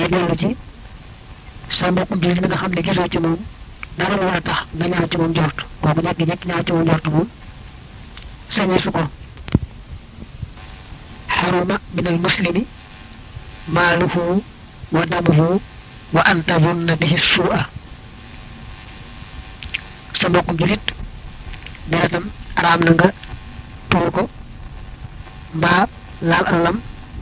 day dellu ci sa mbokkum jullit mi nga xam ne gisoo ci moom dara lu war a tax nga ñaaw ci moom njort kooku jekki-jekki ñaaw ci moom njort moom sañee su ko xaruma min al muslimi maaluhu wa damuhu wa an tadunna bihi suu'a sa mbokkum jullit deretam araam na nga tuur ko mbaa laal alalam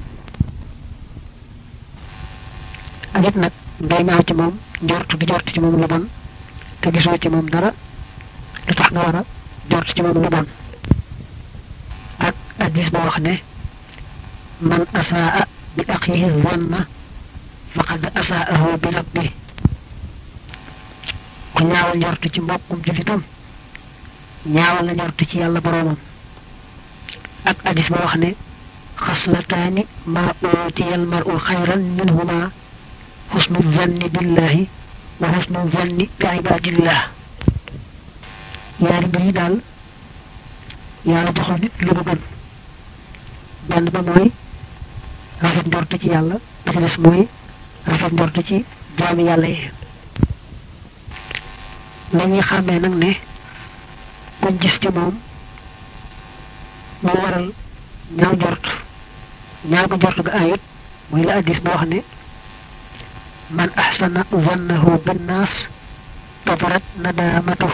ak it nag ngay ñaaw ci moom njort di jort ci moom lu bon te gisoo ci moom dara lu tax nga war a jort ci moom lu bon ak addis ba wax ne man asaa bi axihi zanna faqad asaahu bi rabbi ku ñaawal njort ci mbokkum jullitam ñaawal na njort ci yàlla boroomam ak addis ba wax ne xaslataani ma utiya almaru xayran minhuma xusnu zanni billahi wa xusnu zanni bi ibadillah yaari mbir yi daal yàlla joxul nit lu ko gën benn ba mooy rafet njort ci yàlla ba ci des mooy rafet njort ci jaami yàlla yi la ñuy xàmmee nag ne kuñ gis ci moom mu waral ñaaw njort ñaaw ko njort ga ayut mooy la addis ba wax ne man ahsana zannahu binnaas tabarat nadaamatu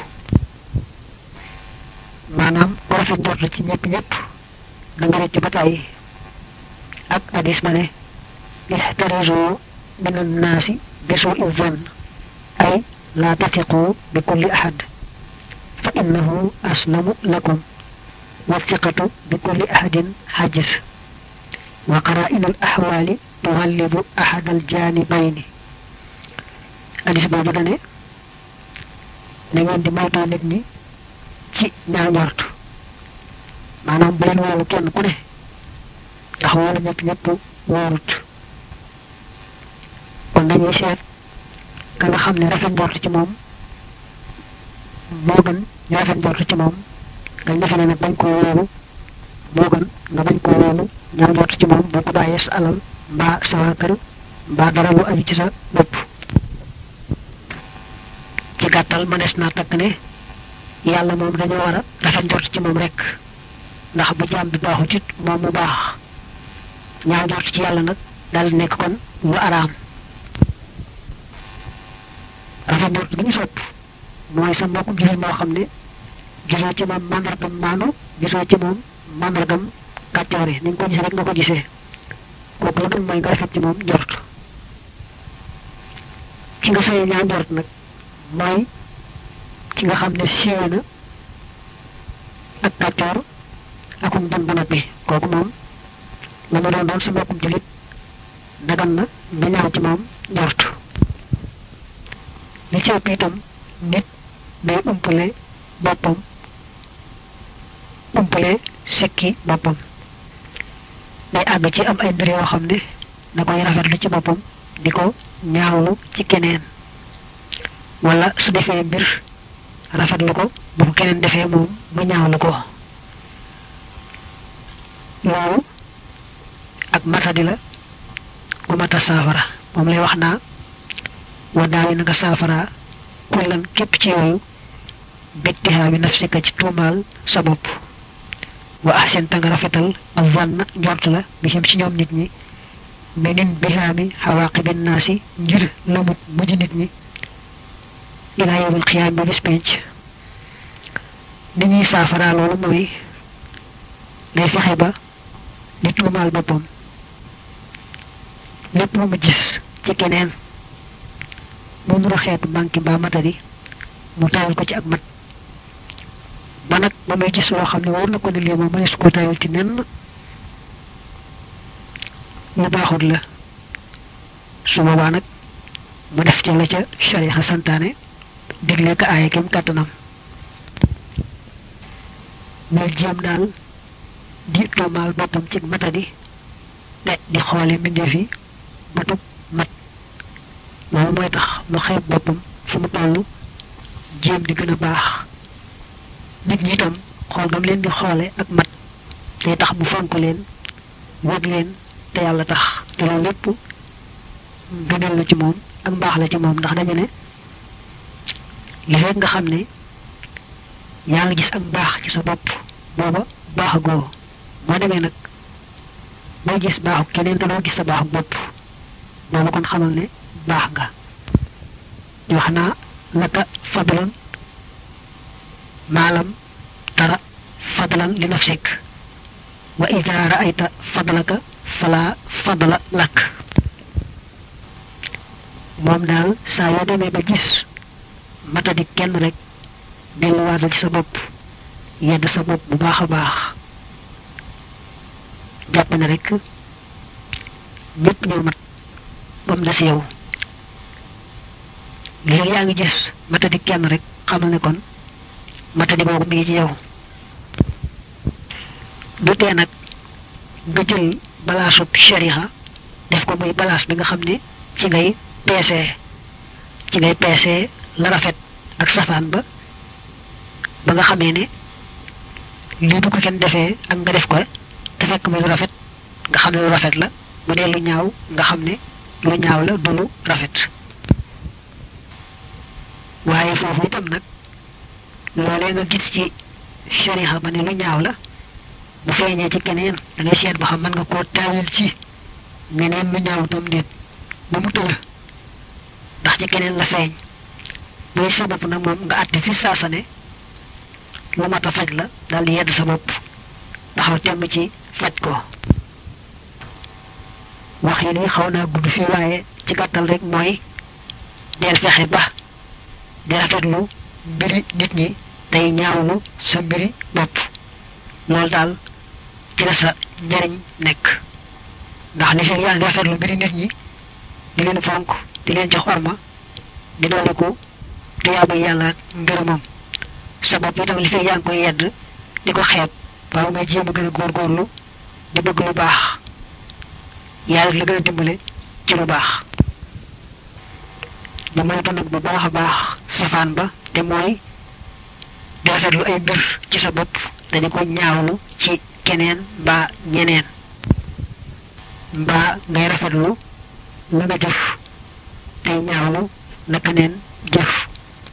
maanaam ku rafet njort ci ñëpp ñëpp da nga rëcc ba tàyyi ak addis ba ne ixtarisu min annaasi bi suu zann ay laa tatiqu bi kulli ahad fa innahu aslamu lakum والثقة بكل أحد حاجز وقرائن الأحوال تغلب أحد الجانبين أديس بابو داني نغين دي موتو نيت ني ci ñaaw njort maanaam bu leen wóolu kenn ku ne ndax wóolu ñëpp ñëpp wóorut kon dañuy seet ka nga xam ne rafet njort ci moom moo gën ñu rafet njort ci moom nga defe ne nag bañ koo wóolu moo gën nga bañ koo wóolu ñaaw njort ci moom boo ko bàyyee sa alal mbaa sa waa kër mbaa dara lu aju ci sa bopp ci gàttal mënees naa takk ne yàlla moom dañoo war a rafet njort ci moom rek ndax bu jaam bi baaxut it moom mu baax ñaaw njort ci yàlla nag dal nekk kon lu araam rafet njort gi ñu sopp mooy sa mbokkum jullit moo xam ne gisoo ci moom màndargam maanu gisoo ci moom màndargam kàccoore ni nga ko gisee rek nga ko gisee kooku la gën mooy nga rafet ci moom njort ki nga saye ñaaw njort nag mooy ki nga xam ne siiwe na ak kàccoor akum bon ba noppi kooku moom la ma doon doon sa mbokkum jullit dagan na nga ñaaw ci moom njort li ci ëpp itam nit day umpale boppam umpale sikki boppam day àgg ci am ay mbir yoo xam ne da koy rafetlu ci boppam di ko ñaawlu ci keneen wala su defee mbir rafetlu ko bu ko keneen defee moom mu ñaawlu ko loolu ak matadi la gu mata saafara moom lay wax naa wa daawi na nga saafara kullan képp ci yooyu bittihaa bi nafsika ci tuumaal sa bopp wa ahsin ta nga rafetal ak vann njort la bi xim ci ñoom nit ñi menin bihaami xawaaqibin naasi ngir lamut mujj nit ñi ilaa yawmil xiyaam bi bis penc ni ñuy saafara loolu mooy ngay fexe ba di tuumaal boppam lépp lu mu gis ci keneen mu nuru xeetu manki mbaa matadi mu tayal ko ci ak mat ba nag ba muy gis loo xam ne war na ko ne lii moom mënees koo tayal ci nenn lu baaxut la su boobaa nag mu def ca la ca sharia santaane digle ka aaye kem kàttanam muy jéem daal di tuumaal boppam ci matadi de di xoole mbindeef yi matub mat loolu mooy tax mu xeeb boppam fu mu toll jéem di gën a baax nit ñi itam xool gam leen di xoole ak mat day tax mu fonk leen wëg leen te yàlla tax te loolu lépp gënal la ci moom ak mbaax la ci moom ndax dañu ne li fekk nga xam ne yaa ngi gis ak baax ci sa bopp booba baax goo boo demee nag boo gis baaxu keneen te doo gis sa baaxu bopp booba kon xamal ne baax nga ñu wax naa laka fadlan maalam tara fadlan li nafsik wa ida raayta fadlaka fala fadla lak moom daal saa yoo demee ba gis matadi kenn rek delluwaatal ci sa bopp yedd sa bopp bu baax a baax jàpp ne rek ñëpp ñoo mat ba mu des yow léegi yaa ngi gis matadi kenn rek xamal ne kon matadi boobu mi ngi ci yow du tee nag nga jël balaasub shariha def ko muy balaas bi nga xam ne ci ngay peesee ci ngay peesee la rafet ak safaan ba ba nga xamee ne lii bu ko kenn defee ak nga def ko te fekk muy lu rafet nga xam ne lu rafet la bu dee lu ñaaw nga xam ne lu ñaaw la du lu rafet waaye foofu itam nag loolee nga gis ci shariha ba ne lu ñaaw la bu feeñee ci keneen da ngay seet ba xam mën nga koo taawil ci meneen lu ñaaw tam déet ba mu tëla ndax ci keneen la feeñ bu sa bopp nag moom nga àtte fi saasa ne lu mat a faj la daal di yedd sa bopp taxaw temm ci faj ko wax yi ni xaw naa gudd fii waaye ci gàttal rek mooy del fexe ba di rafetlu mbiri nit ñi tey ñaawlu sa mbiri bopp loolu daal ci la sa njariñ nekk ndax li fi yaa ngi rafetlu mbiri nit ñi di leen fonk di leen jox orma di dooleku tuyaaba yàlla ak ngërëmam sa bopp itam li fi yaa ngi koy yedd di ko xeeb waaw nga jéem a gën a góorgóorlu di bëgg lu baax yàlla la gën a dimbale ci lu baax ba moytu nag bu baax a baax safaan ba te mooy di rafetlu ay mbir ci sa bopp dañu ko ñaawlu ci keneen mbaa ñeneen mbaa ngay rafetlu la nga jëf tey ñaawlu la keneen jëf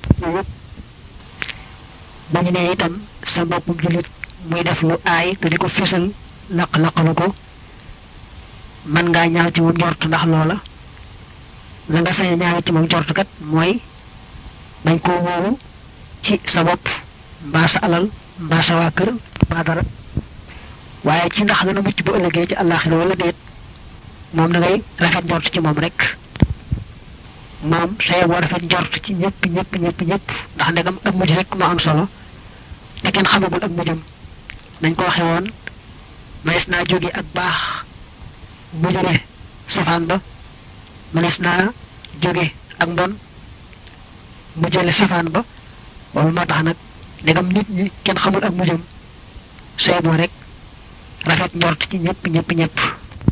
bu ñu nee itam sa boppum jullit muy def lu aay te di ko fésal laq-laqalu ko mën ngaa ñaaw ci moom njort ndax loola la nga sañ ñaaw ci moom njort kat mooy bañ koo wóolu ci sa bopp mbaa sa alal mbaa sa waa kër mbaa dara waaye ci ndax dana mucc bu ëllëgee ci àllaaxira wala déet moom da ngay rafet njort ci moom rek moom say boo rafet njort ci ñëpp ñëpp ñëpp ñëpp ndax ndegam ak mujj rek moo am solo te kenn xamagul ak mujjam nañ ko waxe woon mënees naa jóge ak baax bu jóge safaan ba mënees naa jóge ak mbon mu jële safaan ba loolu moo tax nag ndegam nit ñi kenn xamul ak mujjam say boo rek rafet njort ci ñëpp ñëpp ñëpp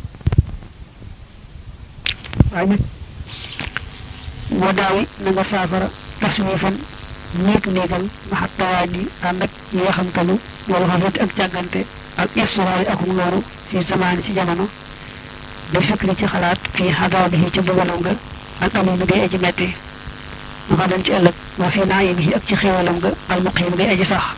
waaye nag wa daawi na nga saafara taswifan néeg néegal maxat tawaaj yi ànd ak yeexamtalu wala xafati ak càggante ak istuwaari akum loolu fi zamaani ci jamono bi fikri ci xalaat fii xadaabihi ci bëggalam nga al alimi ngay aji metti ma xa dem ci ëllëg wa fi naayimihi ak ci xéwalam nga al muqiim ngay aji sax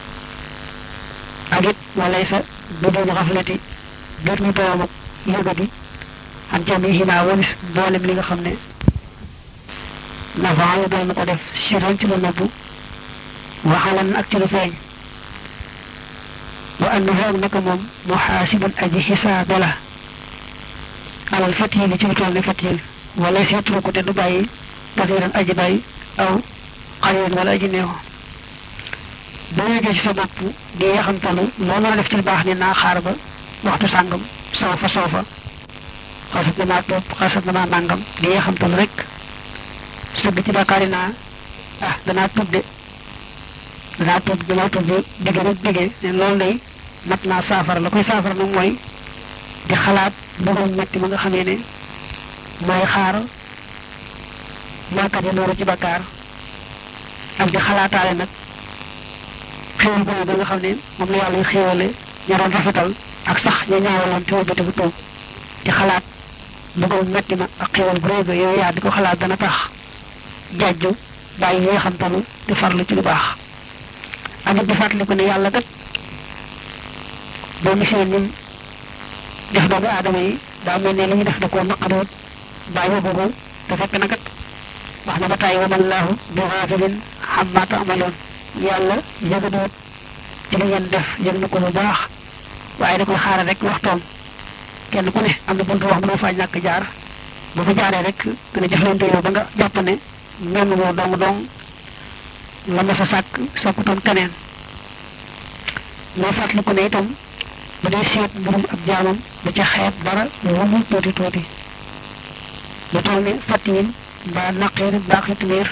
ak it walay sa bu doon xaflati biir ñu doom ak yëgadi ak jamihima walis mboolem li nga xam ne nafaalu doon na ko def siran ci lu nëbbu waxalan ak ci lu feeñ wa annahu ak naka moom muxaasibun aji xisaabe la alal fatil ci lu toll ne fatil wala seetlu ko te du bàyyi basiran aji bàyyi aw xalilan wala aji néew boo yëgee ci sa bopp di yaxamtalu loo mën a def ci lu baax ne naa xaar ba waxtu sàngam saw fa saw fa xasat na maa topp xasat na maa nàngam di yaxamtalu rek sëgg ci bàkkaari naa ah danaa tuub de danaa tuub danaa tuub de dégg rek déggee ne loolu day mat naa saafara la koy saafara nag mooy di xalaat mbugal metti ma nga xamee ne mooy xaar mooykat yi loolu ci bàkkaar ak di xalaataale nag xéwal boobu ba nga xam ne moom la yàlla xéwale ña doon rafetal ak sax ña ñaawaloon te wëlbati bu tuub di xalaat mbugal metti ma ak xewal bu réega yooyu yaa di ko xalaat dana tax jajju bàyyi yi nga xam tamit di farlu ci lu baax ak it di fàttaliku ne yàlla kat boo gisee nim def doomu aadama yi daa mel ne li ñu def da koo naqaroot bàyyi boobu te fekk na kat wax na ba tàyyi wa mallaahu bi xaafilin xammaa taamaloon yàlla yëgadoot ci li ngeen def yëg na ko bu baax waaye da koy xaaral rek waxtoom kenn ku ne am na buntu wax mënoo faa ñàkk jaar bu fa jaaree rek dana jëflante yow ba nga jàpp ne menn moo dong dong la ma sa sàkk sàkkutoon keneen moo fàttaliku ne itam bu dee seet mbirum ab jaamam bu ca xeeb dara lu mu tuuti tuuti lu toll ne fattiin mbaa naqeer mbaa xitmiir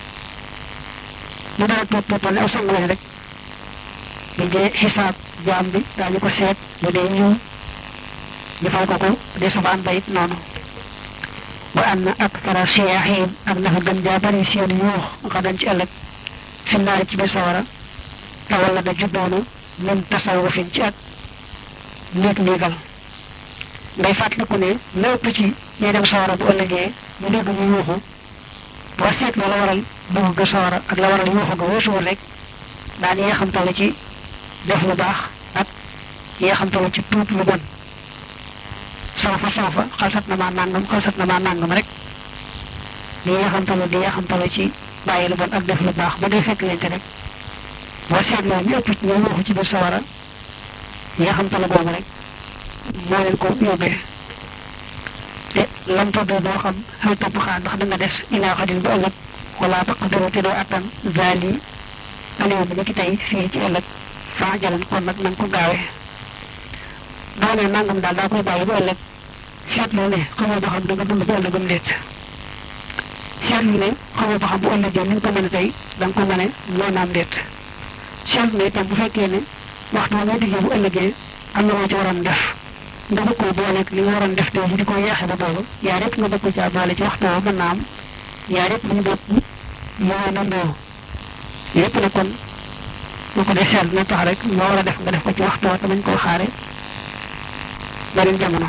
lu dara tuut tuutal ne aw sang lañ rek bu dee xisaab jaam bi daañu ko seet bu dee ñëw ñu fay ko ko dee safaan ba it noonu wa anna akthara siyaahim ak naka gën jaa bari seen yuux xadan ci ëllëg fi naari ci biir sawara te wala da juddoona min tasawufin ci ak néeg néegal ngay fàttaliku ne lépp ci ñuy dem sawara bu ëllëgee ñu dégg ñu yuuxu boo seet la waral dugg ga sawara ak la waral yuuxu ga weesuwul rek daan yi nga xam tala ci def lu baax ak yi nga xam tala ci tuub lu bon soofa soofa xalsat na maa nàngam xalsat na maa nàngam rek li nga xam tala di nga xam tala ci bàyyi lu bon ak def lu baax ba dee fekk leen te rek boo seetloo ñu ëpp ci ñoom waxu ci biir sawara yi nga xam tala boobu rek moo leen ko yóbbee te lam todd doo xam xel topp xaar ndax da nga des ilaa xadin ba ëllëg wala taqdiru te doo attan zaali aliou bi ki tey fii ci ëllëg faa jalan kon nag na nga ko gaawee doo ne nangam daal daa koy bàyyi ba ëllëg seetlu ne xamoo ba xam da nga dund ba ëllëgam déet seetlu ne xamoo ba xam bu ëllëgee ni nga ko mën a tey da nga ko mën a loo naam déet seetlu ne itam bu fekkee ne waxtu moo diggee bu ëllëgee am na loo ci waroon def nga bëgg koo booleeg li nga waroon def tey di ko yeexe ba boobu yaa yëpp nga bëgg ko caa boole ci waxtu woo mën naa am yaa yëpp ñu bokk yoo nandoo yëpp ne kon bu ko dee seet na tax rek loo war a def nga def ko ci waxtu woo te nañ koo xaare beneen jamono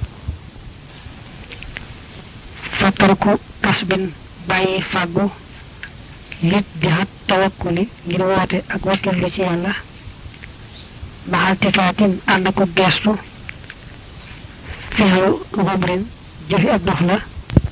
fattarku kasbin bàyyi fàggu lit di xat tawakkuli ngir woote ak wakkirlu ci yàlla maxal tifaatin ànd ko geestu fexlu xumrin jëfi ab dof la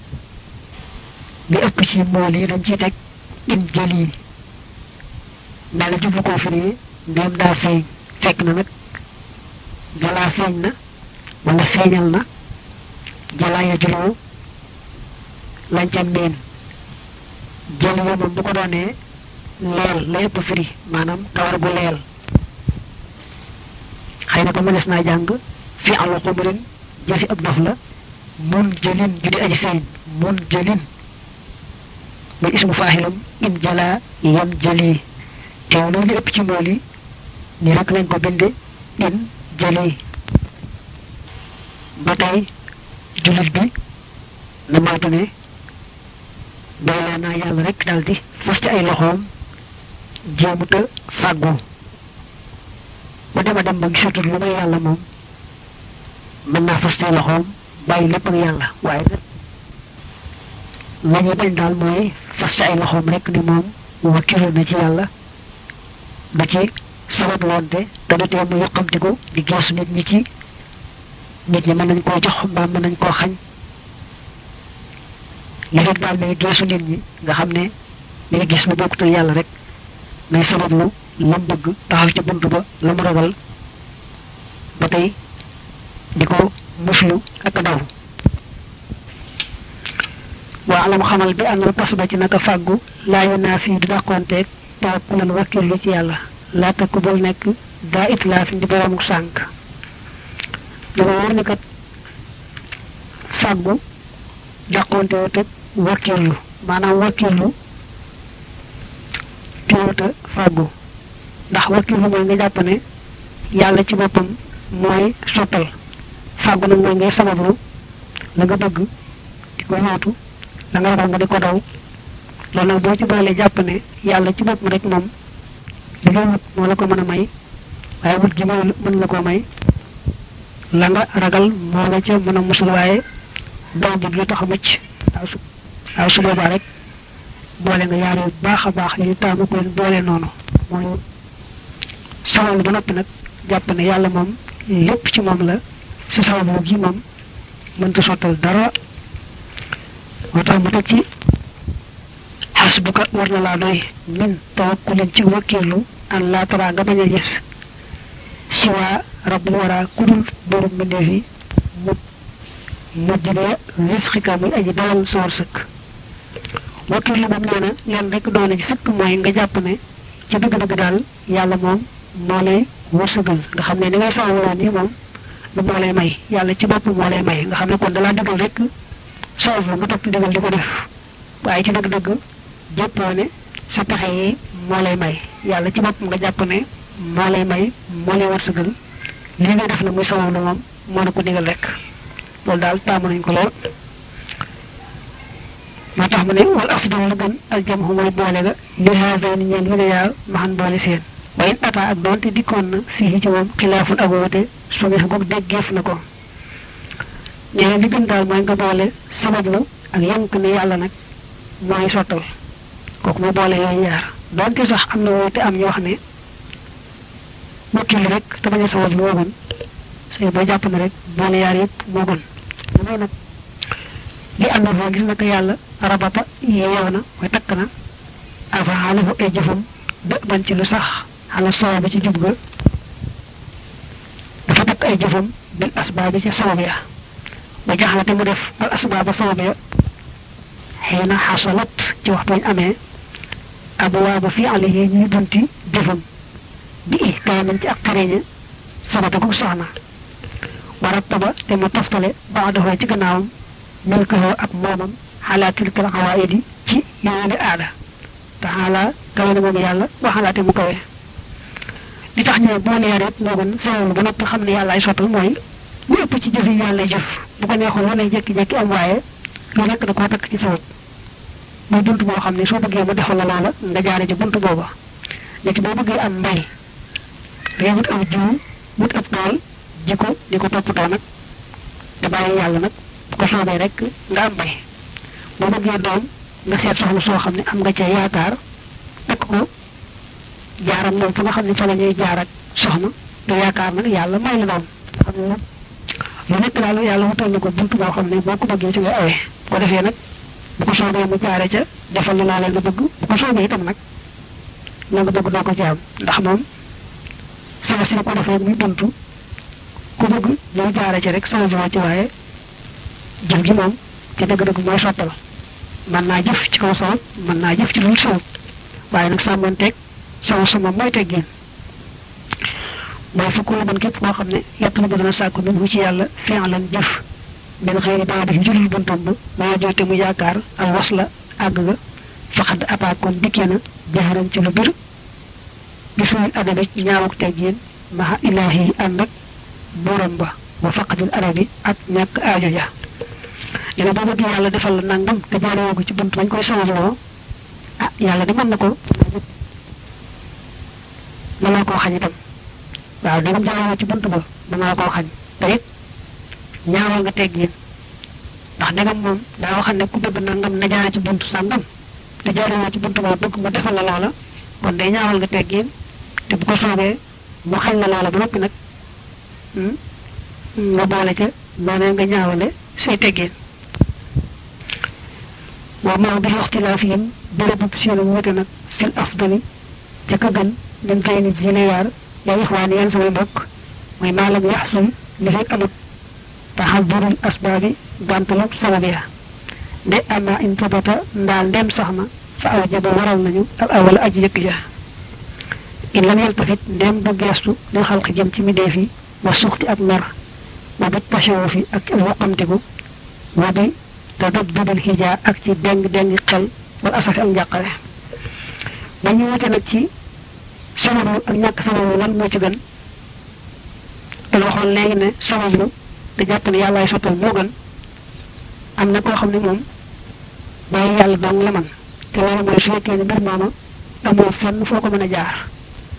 li ëpp ci mool yi dañ ciy teg in jël yi mel jublu koo firi ndéem daa feeñ fekk na nag jalaa feeñ na wala feeñal na jalaa ya juloo lañ ca miin jël yi moom bu ko doonee leel la ëpp firi maanaam kawar gu leel xëy na ko mënees naa jàng fi alu xumrin jëfi ab dof la mun jëlin ju di aji feeñ mun jëlin muy ismu faaxilam in jalaa yam jëli teew loolu li ëpp ci mool yi nii rek lañ ko binde in jëli ba tey jullit bi na moytu ne doyloo naa yàlla rek daldi fas ci ay loxoom jéemuta fàggu bu dema dem ba gisatul lu may yàlla moom mën naa fas ci ay loxoom bàyyi lépp ak yàlla waaye nag la ñuy bañ daal mooy fas ci ay loxoom rek ni moom wakkilu na ci yàlla ba ci sabab loonte te du tee mu yoqamtiku di geesu nit ñi ci nit ñi mën nañ koo jox mbaa mën nañ koo xañ li fekk daal mi ngi geesu nit ñi nga xam ne mi ngi gis mu bokkut ak yàlla rek may sabablu lam bëgg taxaw ci bunt ba la mu ragal ba tey di ko muslu ak daw waa alam xamal bi àndal pas ba ci naka fàggu laayu naa fii du dàqoonteeg tawakkulan wakkirlu ci yàlla laata ku bul nekk daa it laa fi di boroomu sànk dama wóor ni kat fàggu dàqonte wut ak wakkirlu maanaam wakkirlu teewuta fàggu ndax wakkirlu mooy nga jàpp ne yàlla ci boppam mooy sottal fàggu nag mooy ngay sabablu la nga bëgg di ko yootu la nga ragal nga di ko daw loolu nag boo ci boolee jàpp ne yàlla ci boppam rek moom li ngay wut moo la ko mën a may waaye wut gi mën la ko may la nga ragal moo la ca mën a musul waaye doom bi lu tax a mucc waaw su waaw su boobaa rek boole nga yaar yu baax a baax yu taamu ko leen boole noonu mooy sabablu ba noppi nag jàpp ne yàlla moom lépp ci moom la sa sabablu gi moom mënta sottal dara moo tax mu teg ci xasbuka war na laa doy min tawakkulin ci wakkirlu an laa tara nga bañ a gis siwaa rabbul wara kudul borom mbindeef yi mu mujjide risqika muy aji dawal sa wërsëg wakkirlu moom nee na leen rek doole ji fekk mooy nga jàpp ne ci dëgg-dëgg daal yàlla moom moo lay wërsëgal nga xam ne ni ngay sawaloo nii moom du moo lay may yàlla ci bopp moo lay may nga xam ne kon dalaa digal rek sawaf la nga topp digal di ko def waaye ci dëgg-dëgg jàppoo ne sa pexe yi moo lay may yàlla ci boppam nga jàpp ne moo lay may moo lay wërsëgal lii nga def na muy sawaf la moom moo la ko digal rek loolu daal taamu nañ ko lool moo tax mu ne wal afdal la gën aljam xu mooy boole ga li haadani ñeen wi ne yaa maxan boole seen wayin ata ak doonte dikkoon na fii ci moom xilaafun ak woote sumeex goog déggeef na ko nee na li gën daal mooy nga boole sabablu ak yank ne yàlla nag mooy sottal kooku mu boole yooyu yaar doonte sax am na woote am ñu wax ne wakkil rek te bañ a sabablu moo gën say boo jàpp ne rek boole yaar yëpp moo gën mooy nag li ànd foo gis naka yàlla rabata yeew na mooy takk na afa xaalafu ay jëfam dë ban ci lu sax xala sawa bi ci jub ga dafa takk ay jëfam bil asbaabi ca sabab ya ba jaxlate mu def al asbaaba sabab ya xëy na xasalat ci waxtu ñu amee abwaaba fi alihi ñuy bunti jëfam bi ihkaamin ci ak xareñe sabata gu sax na warattaba te mu toftale baadahoo ci gannaawam milkahoo ak moomam xalaa tilkal xawaayidi ci yooyule aada te xaalaa kawe na moom yàlla waxalaate mu kawe li tax ñu boo leer it moo gën sabablu ba noppi xam ne yàlla ay sottal mooy lu ëpp ci jëf yi yàlla jëf bu ko neexoon lu ne jékki-jékki am waaye lu nekk da koo takk ci sabab muy bunt boo xam ne soo bëggee mu defal la loola nga jaare ci bunt booba léegi boo bëggee am mbay dangay wut aw jiw wut ab tool ji ko di ko toppatoo nag te bàyyi yàlla nag bu ko soobee rek nga am mbay boo bëggee doom nga seet soxna soo xam ne am nga ca yaakaar takk ko jaaram moom fa nga xam ne fa la ñuy jaar ak soxna te yaakaar nag yàlla may la doom xam ne lu nekk daal yàlla wutal na ko buntu boo xam ne boo ko bëggee ci nga awee bu ko defee nag bu ko soobee mu jaare ca defal la laa leen nga bëgg bu ko soobee itam nag la nga bëgg doo ko ci am ndax moom sama si ko defee muy buntu ku bëgg ñëw jaare ci rek sama ci waaye jëf gi moom ci dëgg-dëgg mooy sottal mën naa jëf ci kaw sabab mën naa jëf ci lu sabab waaye nag sàmmanteeg sama sama mooy teggin mooy fukk la ban képp koo xam ne yett la dana sàkku min hu ci yàlla fi'lan jëf min xëyri baa def julul buntam ba maa joote mu yaakaar al was la àgg ga faxad apaakoon dikkee na jaxaran ci lu bir bi suul adabi ñaawuk teggin maha ilaahi yi ànd ak buuram ba wa faqadil arabi ak ñàkk aajo ja dina boo bëgg yàlla defal la nangam te jaaroo ko ci bunt bañ koy sawabloo ah yàlla di mën na ko mën naa koo xañ itam waaw dangam jaaroo ci bunt ba mën naa koo xañ te it ñaawal nga teggin ndax dangam moom daa waxal ne ku bëgg nangam na jaare ci bunt sàngam te jaaroo ci bunt ba bëgg mu defal la loola kon day ñaawal nga teggin te bu ko soobee mu xañ la loola ba noppi nag nga boole ca noonee nga ñaawale say teggin wa ma bi ixtilaafihim bérébu seenu wute nag fil afdali ca ka gën min kay nit yi ne yaar yaa ixwaan yéen samay mbokk mooy maalam yaxsul li fekk amut taxadurul asbaabi gàntalu sabab ya nde ama in tabata ndaal ndem sax na fa aw jaba waral nañu al awal aji yëkk ja in lam yaltafit ndem du geestu lil xalqi jëm ci middeef yi wa suxti ak mer wa bi tashawufi ak waqamtiku wa bi tadabdubil xijaa ak ci deng deng xel wala asafi ak njàqare dañu wute nag ci sababu ak ñàkk sababu lan moo ci gën te waxoon léegi ne sabablu te jàpp ne yàllaay sottal moo gën am na koo xam ne moom bàyyi yàlla dong la man te loolu mooy su fekkee ne mbir mooma amoo fenn foo ko mën a jaar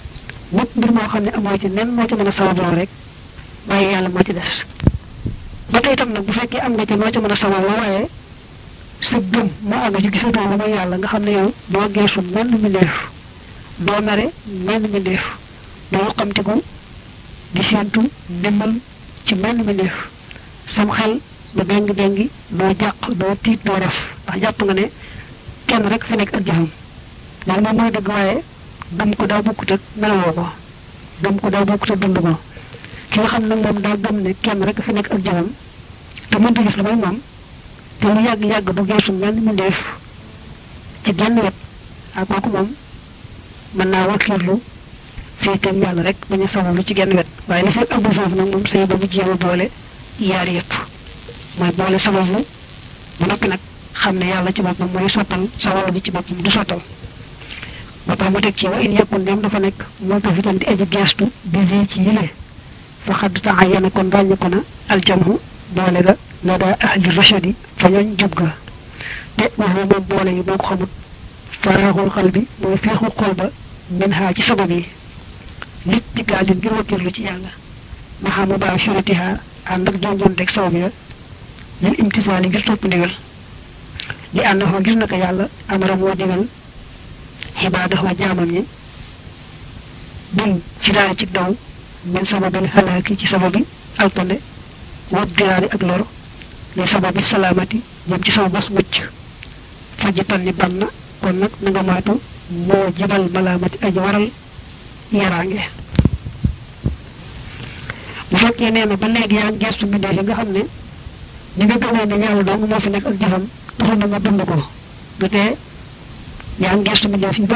ñëpp mbir moo xam ne amoo ci nen moo ci mën a sababloo rek bàyyi yàlla moo ci des ba tey itam nag bu fekkee am nga ca noo ca mën a sabab la waaye sa gëm moo àgg ci gisatoo lu mooy yàlla nga xam ne yow doo geesu menn mbindeef doo mere menn mbindeef doo xamtiku di séentu ndimbal ci menn mbindeef sam xel du dengi dengi doo jàq doo tiit doo raf ndax jàpp nga ne kenn rek fi nekk ak jëfam loolu moom mooy dëgg waaye gëm ko daa bokkut ak melawoo ko gëm ko daa bokkut ak dund ko ki nga xam nag moom daa gëm ne kenn rek fi nekk ak jëfam te mënta gis lu may moom te lu yàgg-yàgg du geesu menn mbindeef ci genn wet ak kooku moom mën naa wakkiirlu féeteeg yàlla rek bañ a sabablu ci genn wet waaye li fekk abdu foofu nag moom sëy ba mu jéem a boole yaar yëpp mooy boole sabablu ba noppi nag xam ne yàlla ci boppam mooy sottal sabablu bi ci boppam du sottal ba tax mu teg ci wa in yëkkun dem dafa nekk moo ko fi tam di aji geestu bisi ci yile fa xadd taxa yene kon ràññe ko na aljamhu boole ga la daa ahli rachadi fa ñooñ jub ga te waxu moom boole yi boo ko xamut faraxul xal bi mooy feexul xol ba min xaa ci sabab yi nit di gaalin ngir wakkirlu ci yàlla maxamu baa suratiha ànd ak jonjonteeg sabab ya lil imtisaali ngir topp ndigal li ànd xoo ngir naka yàlla amara moo digal xibaadaxoo jaamam ñi bil ci daari ci daw min sababil xalaaki ci sababi alkande wat diraari ak lor li sababi salaamati jëm ci sama bas mucc fajji tanni ban na kon nag na nga moytu moo jibal malaamati aji waral yaraange bu fekkee nee na ba léegi yaa ngi gestu mbindeef yi nga xam ne ni nga gëmee ne yàlla dong moo fi nekk ak jëfam taxul na nga dund ko du tee yaa ngi gestu mbindeef yi ba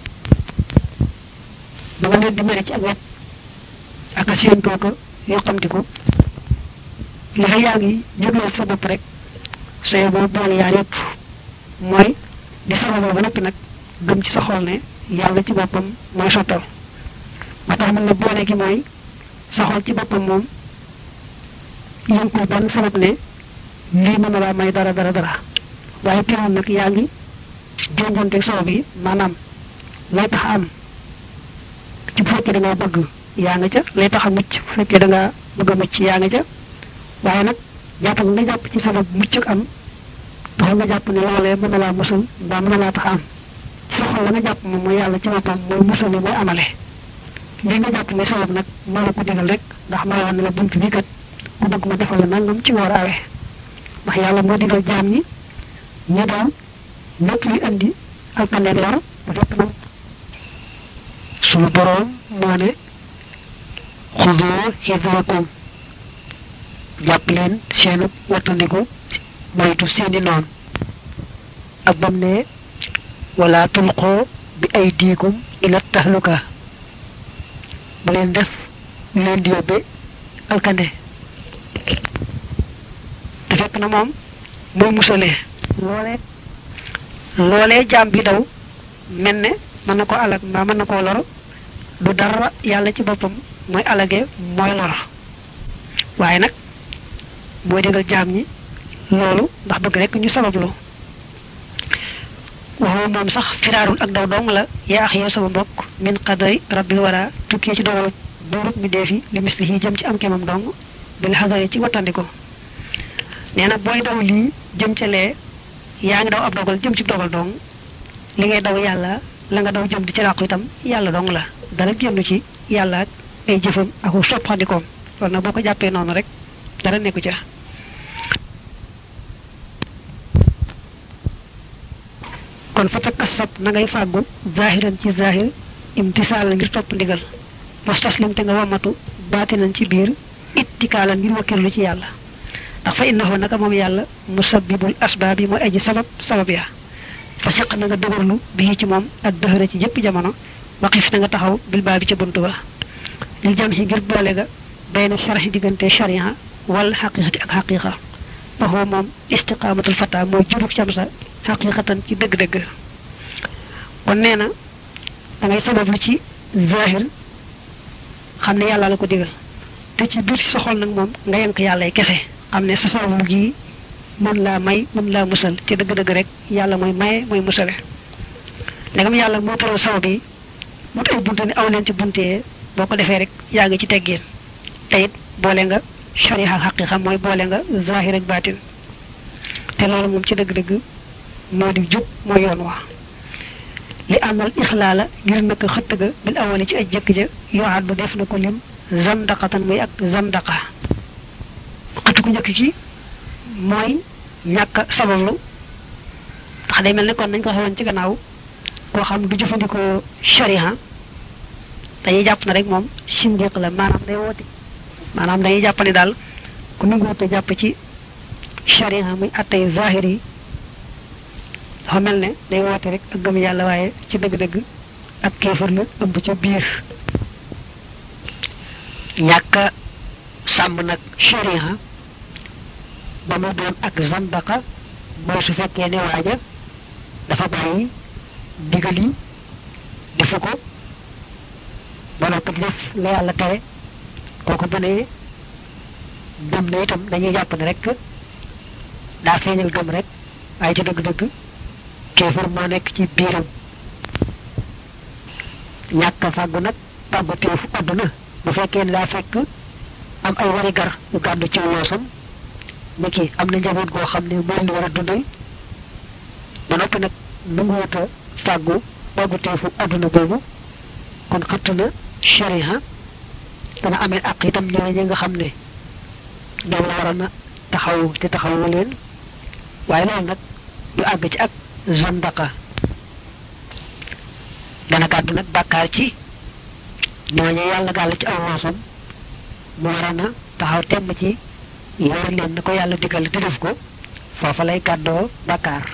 ba nga leen di mere ci ak wet ak a séentoo ko yoo xamti ko li fa yaa ngi jégloo sa bopp rek say boo boole yaar yëpp mooy di sababoo ba noppi nag gëm ci sa xol ne yàlla ci boppam mooy sottal ba tax mën na boole gi mooy sa xol ci boppam moom yënkul benn sabab ne lii mën na laa may dara dara dara waaye teewul nag yaa ngi jonjonteeg sabab yi maanaam lay tax am ci bu fekkee da ngaa bëgg yaa nga ca lay tax a mucc bu fekkee da ngaa bëgg a mucc yaa nga ca waaye nag jàpp nga nga jàpp ci sabab mucc ak am taxul nga jàpp ne loolee mën na laa musal mbaa mën na laa tax am sa xol la nga jàpp moom mooy yàlla ci boppam mooy musale mooy amale li nga jàpp mooy sabab nag moo la ko digal rek ndax maa wax ne la bunt bi kat ku bëgg ma defal la nangam ci nga war a awee ndax yàlla moo digal jaam ñi ñu daw lépp luy andi alkandeeg lor bu fekk nag sunu boroom moo ne xudoo xidrakum jàpp leen seenu wattandiku moytu seeni noon ak bam ne wala tulqoo bi ay diikum ila tahluka ba leen def leen di yóbbe alkande te fekk na moom mooy musalee loolee loolee jaam bi daw mel ne mën na ko alag mbaa mën na koo lor du dara yàlla ci boppam mooy alage mooy lor waaye nag mooy digal jaam ñi loolu ndax bëgg rek ñu sabablu waxoo moom sax firaarul ak daw dong la yaa ax yow sama mbokk min qadari rabbil wara tukkee ci dogal buurub mi dee fi li misli yi jëm ci am kemam dong bil xadari ci wattandiko nee na booy daw lii jëm ca lee yaa ngi daw ab dogal jëm ci dogal dong li ngay daw yàlla la nga daw jëm di ci làqu itam yàlla dong la dara génn ci yàlla ak ay jëfam ak soppandikoom loolu nag boo ko jàppee noonu rek dara nekku ca kon fa takassab na ngay fàggu zahiran ci zahir imtisaal ngir topp ndigal wastaslim te nga wamatu baatinan ci biir ittikaalan ngir wakkirlu ci yàlla ndax fa innahu naka moom yàlla musabbibul asbaab yi mooy aji sabab sabab ya fa siq na nga dëgërlu bii ci moom ak dëxëra ci jëpp jamono waqif na nga taxaw bil baa bi ca bunt ba lil jam xi ngir boole ga bayna sharxi diggante sharia wal xaqiqati ak xaqiqa waxoo moom istiqaamatul fata mooy jubuk cam sa xaqiqatan ci dëgg-dëgg kon nee na da ngay sabablu ci zahir xam ne yàlla la ko digal te ci biir sa xol nag moom nga yenk yàlla kese xam ne sa sabablu gi mën laa may mën laa musal ci dëgg-dëgg rek yàlla mooy maye mooy musale ndegam yàlla moo tëral sabab yi mut ay bunte ne aw leen ci bunte boo ko defee rek yaa ngi ci teggeen te it boole nga shariha ak xaqiqa mooy boole nga zahir ak baatin te loolu moom ci dëgg-dëgg moo di jub mooy yoon wa li amal ixlaala ngir naka xëtt ga bil awali ci aj jëkk ja yoo àddu def na ko lim zandaqatan muy ak zandaqa xëtt ku njëkk ci mooy ñàkk sabablu ndax day mel ne kon nañ ko xewoon ci gannaaw koo xam du jëfandikoo shariha dañuy jàpp na rek moom sindiq la maanaam day woote maanaam dañuy jàpp ne daal ku nanguwute jàpp ci shariha muy attey zahir yi dafa mel ne day woote rek ak gëm yàlla waaye ci dëgg-dëgg ak kéefar la ëmb ca biir ñàkk sàmm nag shariha ba mu doon ak zandaqa mooy su fekkee ne waaja dafa bàyyi digal yi defu ko ba noppi def la yàlla tere kooku bu ne gëm na itam dañuy jàpp ne rek daa feeñal gëm rek waaye ci dëgg-dëgg kéefar moo nekk ci biiram ñàkk fàggu nag fàggu teefu àdduna bu fekkee ne daa fekk am ay wari gar yu gàddu ci loosam ni ki am na njaboot goo xam ne mooy li war a dundal ba noppi nag nanguwuta fàggu fàggu teefu àdduna boobu kon xëtt na shariha dana amee ak itam ñooñu nga xam ne ñoom la waroon a taxaw te taxawu leen waaye loolu nag du àgg ci ak zandaqa dana gàddu nag bàkkaar ci ñooñu yàlla gàll ci aw loosam mu waroon a taxaw temm ci yor leen na ko yàlla digal di def ko foofa lay gàddoo bàkkaar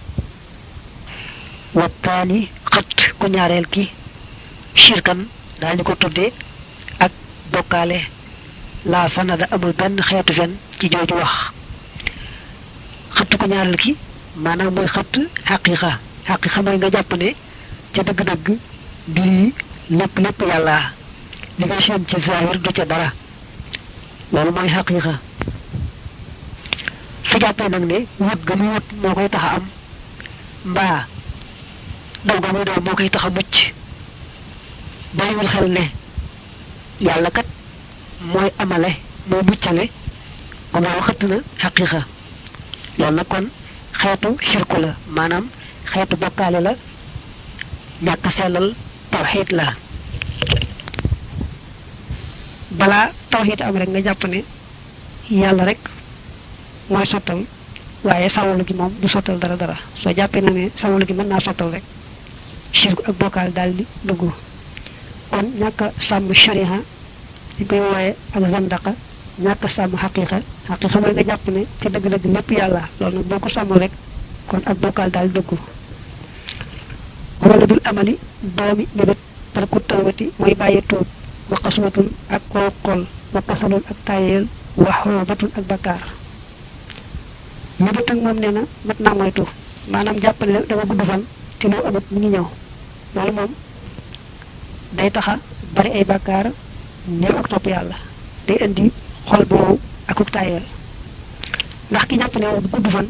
wattaani xët ku ñaareel ki shirkan daañu ko tuddee ak bokkaale laa fanada amul benn xeetu fen ci jooju wax xëtt ku ñaareel ki maanaam mooy xëtt xaqiqa xaqiqa mooy nga jàpp ne ca dëgg-dëgg mbir yi lépp lépp yàlla li nga seen ci zahir du ca dara loolu mooy xaqiqa su jàppee nag ne wut ga mu wut moo koy tax a am mbaa daw ga muy daw moo koy tax a mucc bàyyiwul xel ne yàlla kat mooy amale mooy muccale kon loolu xëtt na xaqiqa loolu nag kon xeetu xirku la maanaam xeetu bokkaale la ñàkk sellal tawxiid la balaa tawxiid am rek nga jàpp ne yàlla rek mooy sottal waaye sawalu gi moom du sottal dara dara soo jàppee na ne sawalu gi mën naa sottal rek shirku ak bokkaal daal di dugg kon ñàkk a sàmm shariha ñu koy wooye ak zandaqa ñàkk a sàmm xaqiqa xaqiqa mooy nga jàpp ne ci dëgg-dëgg lépp yàlla loolu nag boo ko sàmmul rek kon ak bokkaal daal dugg wala dul amali doomi mébét tarku tawbati mooy bàyyi tuub wa xaswatun ak koo xol wa kasalun ak tayeel wa xoobatun ak bakkaar mébét ak moom nee na mat naa moytu maanaam jàpp ne da nga gudd fan te loo amut mi ngi ñëw loolu moom day taxa bari ay bakkaar néew ak topp yàlla day indi xol boobu akuk tayeel ndax ki jàpp ne moom gudd fan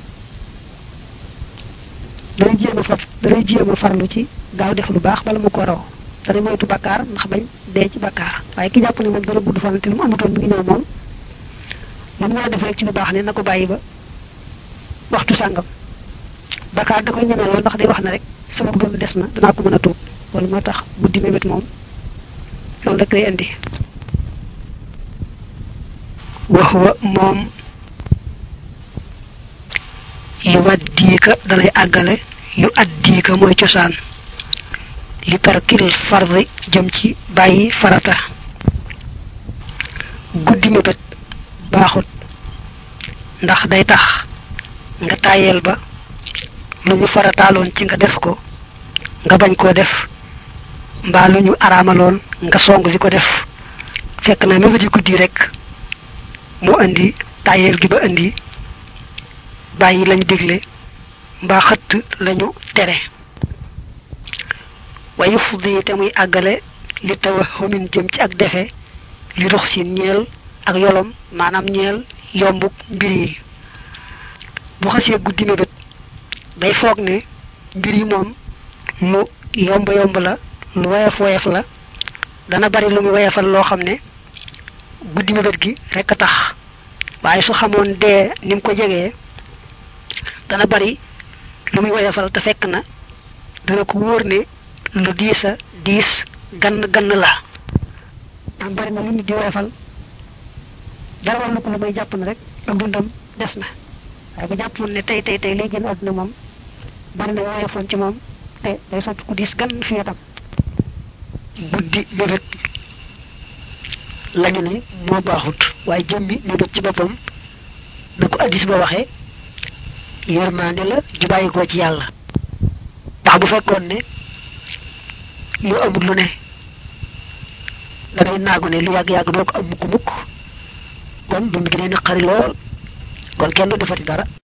danay jéem a far danay jéem a farlu ci gaaw def lu baax bala mu ko raw dana moytu bakkaar ndax bañ dee ci bakkaar waaye ki jàpp ne moom dana gudd fan te lu mu amutoon mi ngi ñëw moom lu mu war a def rek ci lu baax ne na ko bàyyi ba waxtu sàngam bakkaar da koy ñeme lool ndax day wax na rek sama dund des na danaa ko mën a tuub loolu moo tax guddi mébét moom loolu rek lay indi wax wa moom yu waddiika dalay àggale yu addiika mooy cosaan li tarkil fardi jëm ci bàyyi farata guddi mébét baaxut ndax day tax nga tàyyeel ba lu ñu farataaloon ci nga def ko nga bañ koo def mbaa lu ñu araamaloon nga song di ko def fekk na mébét yi guddi rek moo indi tàyyeel gi ba indi bàyyi lañu digle mbaa xëtt lañu tere wayu fuddi te muy àggale li tawahumin jëm ci ak defe li rux si ñeel ak yolom maanaam ñeel yombuk mbir yi bu xasee guddi mébét day foog ne mbir yi moom lu yomb yomb la lu woyof woyof la dana bari lu muy woyofal loo xam ne guddi mébét gi rekk a tax waaye su xamoon dee ni mu ko jegee dana bari lu muy woyofal te fekk na dana ko wóor ne lu diis a diis gann gann la am bari na lu nit di woyofal dara war na ko lu may jàpp na rek ak dundam des na waaye bu jàppoon ne tey tey tey lay génn àdduna moom bari na woyofoon ci moom te day sotti ku diis gann fi wetam buddi mébét lañu ne moo baaxut waaye jëmmi mébét ci boppam na ko addis ba waxee yërmaande la ju bàyyi ko ci yàlla ndax bu fekkoon ne lu amul lu ne dangay naagu ne lu yàgg-yàgg doo ko am mukk mukk kon dund gi day naqari lool kon kenn du defati dara